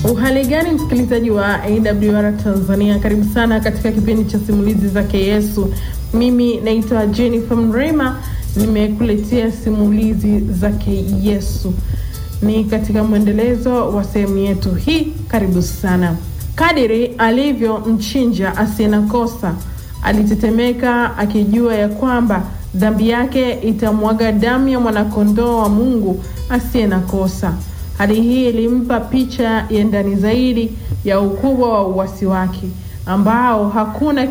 Uhali gani msikilizaji wa AWR Tanzania, karibu sana katika kipindi cha simulizi zake Yesu. Mimi naitwa Jennifer Mrema, nimekuletea simulizi zake Yesu. Ni katika mwendelezo wa sehemu yetu hii, karibu sana. Kadiri alivyo mchinja asiye na kosa, alitetemeka akijua ya kwamba dhambi yake itamwaga damu ya mwanakondoo wa Mungu asiye na kosa. Hali hii ilimpa picha ya ndani zaidi ya ukubwa wa uasi wake ambao hakuna